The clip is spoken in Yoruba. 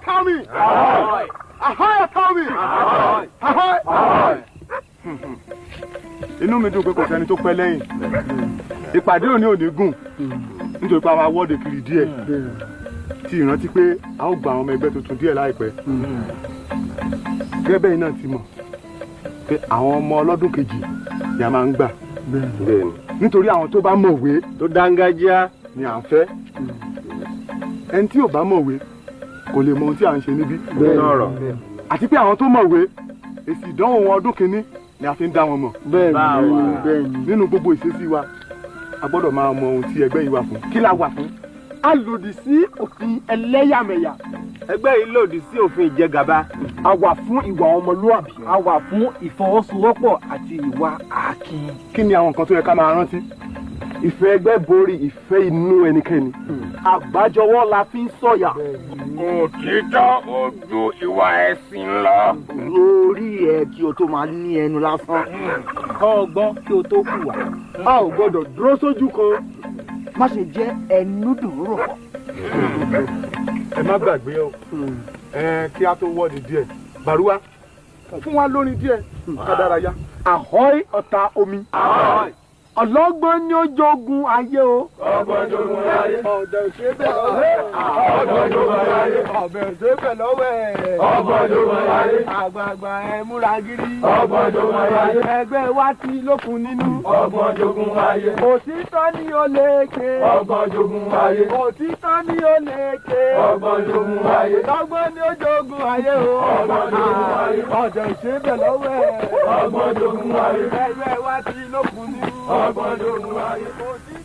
Tommy. Ahoy Tommy. Ahoy. inú mi dùn pé kò sẹ́ni tó pẹ́ lẹ́yìn ìpàdé òní òní gùn nítorí pé a máa wọ́de kiri díẹ̀ tí ìrántí pé a ó gba àwọn ọmọ ẹgbẹ́ tuntun díẹ̀ láìpẹ́ gẹ́gẹ́ bẹ́ẹ̀ náà ti mọ̀ pé àwọn ọmọ ọlọ́dún kejì ni a máa ń gbà nítorí àwọn tó bá mọ̀wé tó dángájíá ni à ń fẹ́ ẹni tí ò bá mọ̀wé kò lè mọ ohun tí à ń ṣe níbí Sọ̀rọ̀. àti pé àwọn tó mọ̀wé èsì ìdánwò wọn ọdún kìíní ni a fi ń dá wọn mọ̀ nínú gbogbo ìṣesí wa a gbọ́dọ̀ máa mọ ohun tí ẹgbẹ́ yìí wà fún kí la wà fún a lòdì sí òfin ẹlẹ́yàmẹ̀yà ẹgbẹ́ yìí lòdì sí òfin ìjẹgàba. a wà fún ìwà ọmọlúwàbí a wà fún ìfọwọ́sowọ́pọ̀ àti ìwà àákín. kí ni àwọn nǹkan tó yẹ ká máa rántí ìfẹ́ ẹgbẹ́ borí ìfẹ́ inú ẹnikẹ́ni àgbájọwọ́ la fi ń sọ̀yà. òtítọ́ ó ju ìwà ẹ̀sìn lọ. lórí ẹ kí o tó máa ní ẹnu lásán. kọ́ ọgbọ́n kí o tó hùwà. a ò gbọ́dọ̀ dúró sójú kan. má ṣe jẹ́ ẹnu dùúrò. ẹ má gbàgbé o ẹ kí a tó wọ́ọ̀dì díẹ̀ bàrúwá fún wa lórin díẹ̀ ká dárayá. àhọ́í ọ̀tá omi. ọlọ́gbọ́n ni ó jogun ayé o. ọgbọ́n jogun ayé. ọ̀dọ̀ ìṣẹ́bẹ̀ lọ́wọ́. ọgbọ́n jogun ayé. ọ̀bẹ̀ ìṣẹ́bẹ̀ lọ́wọ́ ẹ̀. ọgbọ́n jogun ayé. àgbààgbà ẹ múra gírí. ọgbọ́n jogun ayé. ẹgbẹ́ wa ti lókun nínú. ọgbọ́n jogun ayé. òtítọ́ ni ó lékè. ọgbọ́n jogun ayé. òtítọ́ ni ó lékè. ọgbọ́n jogun ayé. ọgbọ́n ni ó jogun ayé o. ọgbọ́n jogun ayé. ọ̀dọ̀ ìṣẹ́bẹ̀ lọ́wọ́ ẹ̀. ọgbọ́n jogun ayé. ẹgbẹ́ wa ti lókun nínú. ọgbọ́n jogun ayé. òtítọ́